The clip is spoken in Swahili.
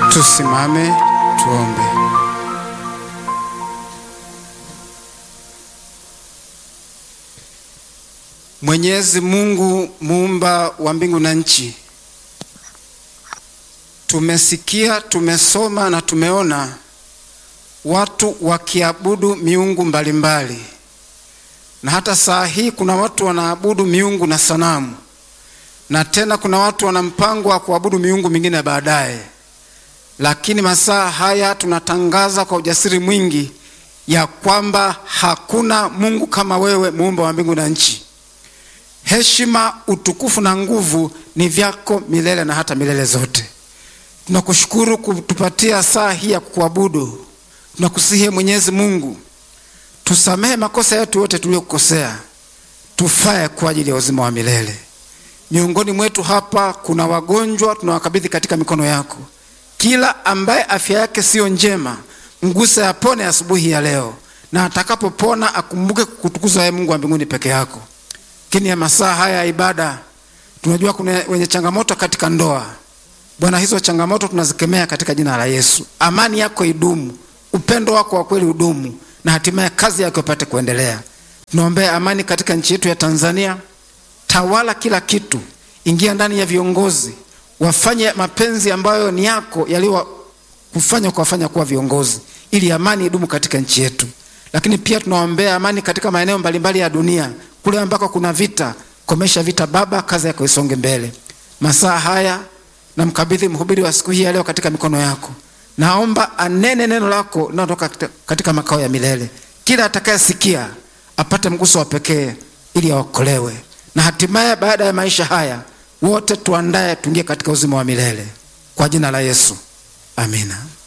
Tusimame tuombe. Mwenyezi Mungu muumba wa mbingu na nchi, tumesikia, tumesoma na tumeona watu wakiabudu miungu mbalimbali mbali. Na hata saa hii kuna watu wanaabudu miungu na sanamu, na tena kuna watu wana mpango wa kuabudu miungu mingine baadaye. Lakini masaa haya tunatangaza kwa ujasiri mwingi ya kwamba hakuna Mungu kama wewe, muumba wa mbingu na nchi. Heshima, utukufu na nguvu ni vyako milele na hata milele zote. Tunakushukuru kutupatia saa hii ya kukuabudu. Tunakusihi Mwenyezi Mungu, tusamehe makosa yetu yote tuliyokukosea, tufae kwa ajili ya uzima wa milele. Miongoni mwetu hapa kuna wagonjwa, tunawakabidhi katika mikono yako. Kila ambaye afya yake siyo njema, mguse apone asubuhi ya leo, na atakapopona akumbuke kukutukuza wewe Mungu wa mbinguni peke yako. Lakini ya masaa haya ya ibada, tunajua kuna wenye changamoto katika ndoa. Bwana, hizo changamoto tunazikemea katika jina la Yesu. Amani yako idumu, upendo wako wa kweli udumu, na hatimaye kazi yako ipate kuendelea. Tunaombea amani katika nchi yetu ya Tanzania. Tawala kila kitu, ingia ndani ya viongozi, wafanye mapenzi ambayo ni yako yaliyo kufanya kuwafanya kuwa viongozi, ili amani idumu katika nchi yetu. Lakini pia tunaombea amani katika maeneo mbalimbali ya dunia, kule ambako kuna vita, komesha vita Baba, kazi yako isonge mbele. Masaa haya namkabidhi mhubiri wa siku hii ya leo katika mikono yako. Naomba anene neno lako linalotoka katika makao ya milele. Kila atakayesikia apate mguso wa pekee ili aokolewe, na hatimaye baada ya maisha haya wote tuandaye tuingie katika uzima wa milele kwa jina la Yesu, amina.